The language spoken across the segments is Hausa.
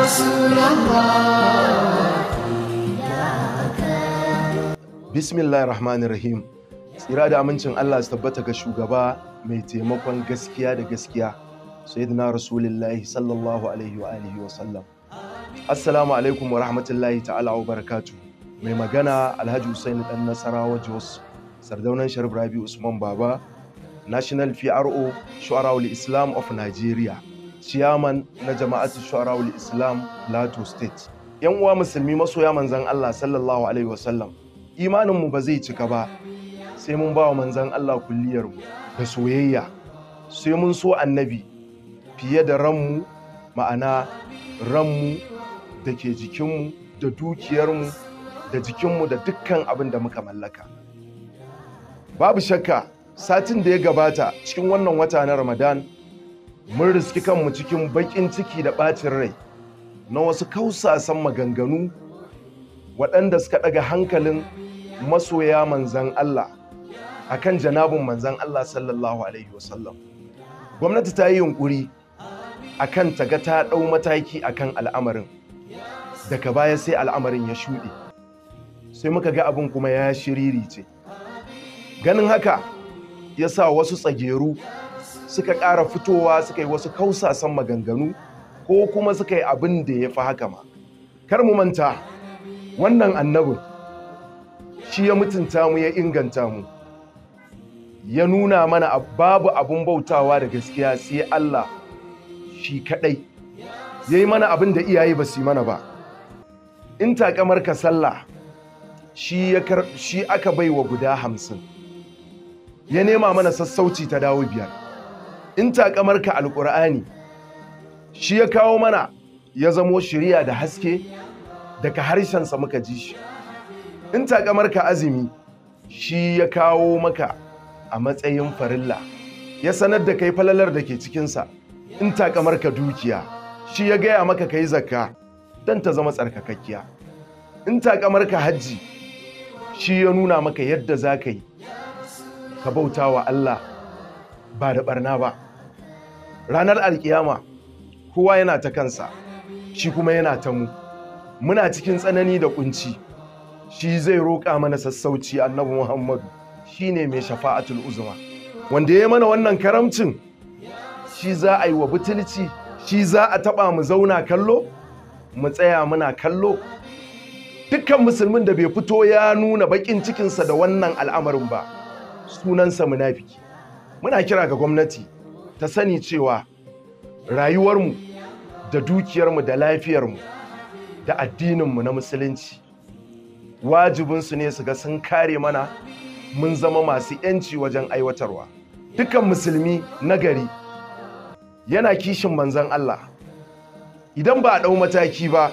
رسول الله Bismillahir Rahmanir Rahim. Tsira da amincin Allah su tabbata ga shugaba mai taimakon gaskiya da gaskiya, Sayyidina Rasulullahi sallallahu alaihi wa alihi wa sallam. Assalamu alaikum wa rahmatullahi ta'ala wa barakatu. Mai magana Alhaji Hussein dan Nasarawa Jos, Sardaunan Sharif Rabi Usman Baba, National PRO Shu'ara'ul Islam of Nigeria, Chairman na Jama'atu Shu'ara'ul Islam Plateau State. Yan uwa musulmi masoya manzon Allah sallallahu alaihi wa sallam. imaninmu ba zai cika ba sai mun ba wa manzan Allah kulliyarmu da soyayya sai mun so annabi fiye da ranmu ma'ana ranmu da ke jikinmu da dukiyarmu da jikinmu da dukkan abin da muka mallaka babu shakka satin da ya gabata cikin wannan wata na ramadan mun riski kanmu cikin baƙin ciki da ɓacin rai na wasu kausasan maganganu waɗanda suka ɗaga hankalin masoya manzan Allah a kan janabin manzan Allah sallallahu Alaihi wasallam. Gwamnati ta yi yunƙuri a kan taga ta ɗau mataki a kan al'amarin, daga baya sai al'amarin ya shuɗe, sai muka ga abin kuma ya shiriri ce. Ganin haka ya sa wasu tsageru suka ƙara fitowa suka yi wasu kausasan maganganu ko kuma suka yi abin da ya fi haka ma. Kar mu manta, wannan annabin shi ya mutunta mu ya inganta mu ya nuna mana babu abun bautawa da gaskiya sai Allah shi kadai ya yi mana abin da iyaye ba su yi mana ba in takamar ka sallah shi aka bai wa guda hamsin ya nema mana sassauci ta dawo biyar in takamar ka alƙur'ani shi ya kawo mana ya zamo shirya da haske daga harshensa muka ji shi in takamar ka azumi shi ya kawo maka a matsayin farilla ya sanar da kai falalar da ke cikinsa in takamar ka dukiya shi ya gaya maka ka yi zakka don ta zama tsarkakakkiya in takamar ka hajji shi ya nuna maka yadda za ka yi ka bauta wa Allah ba da barna ba ranar alkiyama kowa yana ta kansa shi kuma yana ta mu muna cikin tsanani da kunci shi zai roƙa mana sassauci annabi Muhammadu shine mai shafa'atul uzma wanda ya mana wannan karamcin shi za a yi wa butulci shi za a taba mu zauna kallo mu tsaya muna kallo dukkan musulmin da bai fito ya nuna bakin cikinsa da wannan al'amarin ba sunansa munafiki muna kira ga gwamnati ta sani cewa rayuwarmu da dukiyarmu da lafiyarmu da addininmu na musulunci wajibinsu ne su ga sun kare mana mun zama masu yanci wajen aiwatarwa dukkan musulmi nagari yana kishin manzan Allah idan ba a ɗau mataki ba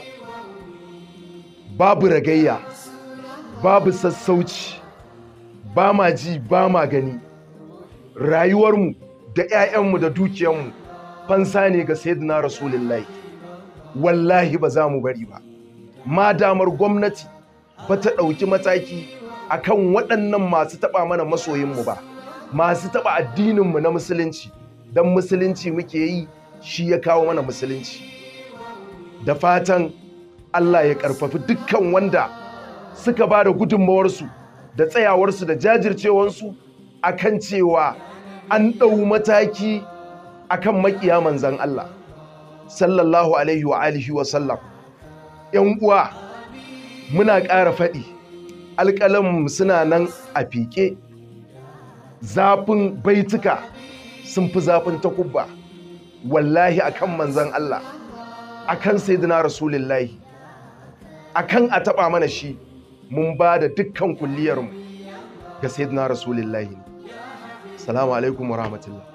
babu ragayya babu sassauci ba ma ji ba ma gani rayuwarmu da 'ya'yanmu da dukiyarmu fansa ne ga sayyidina rasulullahi wallahi ba za mu bari ba ma damar gwamnati ba ta ɗauki mataki a kan waɗannan masu taɓa mana masoyinmu ba masu taɓa addininmu na musulunci don musulunci muke yi shi ya kawo mana musulunci da fatan Allah ya ƙarfafi dukkan wanda suka ba da gudunmawarsu da tsayawarsu da jajircewarsu a kan cewa an ɗau mataki a kan maƙiya manzan Allah sallallahu alaihi wa alihi wa sallam ‘yan uwa muna ƙara faɗi alƙalanmu suna nan a fiƙe zafin baituka sun fi zafin takubba wallahi akan manzan Allah akan sayyidina rasulullahi akan a taɓa mana shi mun ba da dukkan kulliyarmu ga sayyidina rasulullahi salamu alaikum wa rahmatullah